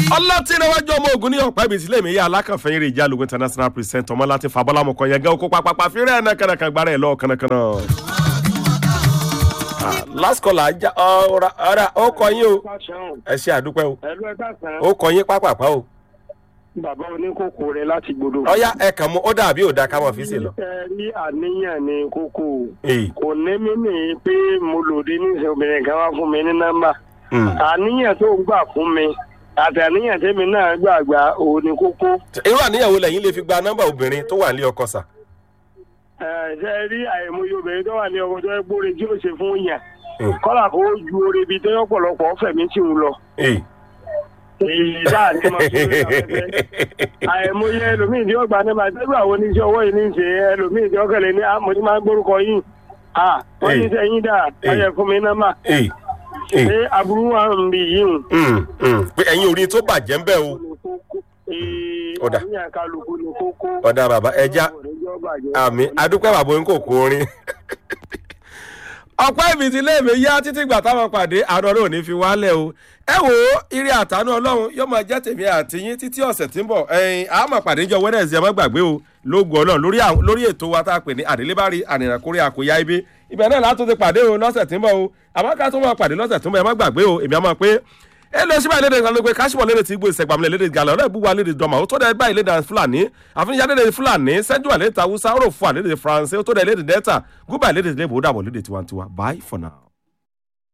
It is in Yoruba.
ọlọ́tìrẹwájú ọmọ ogun ní ọ̀pá ibi ìsílẹ̀ mi yá alákànfẹ́ eré ìjà lógun international present ọmọ láti fàbọ́lámọ̀kọ yẹn gẹ́ okó pápápá fírẹ́ ẹ̀ náà kànàkàn gbára ẹ̀ lọ́ọ̀ kànàkànà. last call ajá ọ̀rọ̀ ọ̀rọ̀ ó kọ yín o ẹ ṣe àdúpẹ́ o ẹlú ẹ káàsán ó kọ yín pápápá o. bàbá oníkókó rẹ láti gbòdo. ọ̀yá ẹ kàn mú ó dàbí ò da ká mọ̀ fi ṣe lọ. ẹ rí àníyàn ní kókó Èyí. kò ní mí ní pé mo lòdì ní obìnrin kan wá fún mi ní nọ́mbà Mm. àníyàn tó ń gbà fún mi àti àníyàn tèmi náà gbàgbà òun ní kókó. irú àníyàwó lẹ́yìn lè fi gba nọ́mbà obìnrin tó wà ní ọkọ sà. ẹ ṣe rí àìmọye obìnrin tó wà ní ọkọ tó ẹ gbóre tí ó ṣe fún yàn Mm. kọ́là kó ju oore ibi tó yọ pọ̀lọpọ̀ fẹ̀mí tí ń lọ. Èyí. èyí dáa ní máa fi lórí afẹ́fẹ́. àìmọye ẹlòmíì tí ó gbà nípa tẹ́lú àwọn oníṣẹ́ ọwọ́ yìí ní í ṣe ẹlòmíì tí ó kẹlẹ̀ ní àmọ́ tí máa ń gbórúkọ yìí à wọ́n ní sẹ́yìn dáa ọyẹ fún mi náà mà Èyí. Èyí. ṣé aburú wa ń bì yìí hùn. Mm, mm. pé ẹ̀yin orin tó bàjẹ́ ń bẹ̀ o. Ó dà. àníyàn kálukú ní kókó. ọ̀dà bàbá ẹja àmì adúpẹ́ bàbá orin kò kó orin. ọ̀pẹ́ ibi tí léèmé yá títí gbà táwọn pàdé àárọ̀ rẹ̀ ò ní fi wálẹ̀ o. ẹ wo ire àtànú ọlọ́run yóò máa jẹ́ tèmi àti yín títí ọ̀sẹ̀ tí ń bọ̀ ẹ̀yin àmọ̀ pàdé jọ wẹ́rẹ́sì ẹ má gbàgbé o lóògùn ọlọ́run lórí àwọn- lórí ètò wa tá a pè ní àdélébárí ànìrànkórí àkóyá ibi ibẹ̀ náà látún ti pàdé o lọ́sẹ̀ tí ń bọ̀ o àmọ́ ká tún máa pàdé lọ́sẹ̀ tí ń bọ̀ ẹ má gbàgbé o èmi á máa pé ẹ lọ sí báyìí lédè kan ló pé káṣíwọ̀ lédè tí gbó ìṣẹ̀gbàmílẹ̀ lédè gàlọ́ ọ̀rẹ́ ìbúwa lédè dọ́mà ó tó dẹ̀ báyìí lédè fúlàní àfihàn lédè fúlàní sẹ́júwà lédè tàwùsá ó rò fún àlédè faransé ó tó dẹ̀ lédè dẹ́ta gúbà lédè lébò ó dàbọ̀ lédè tiwantiwa bye for now.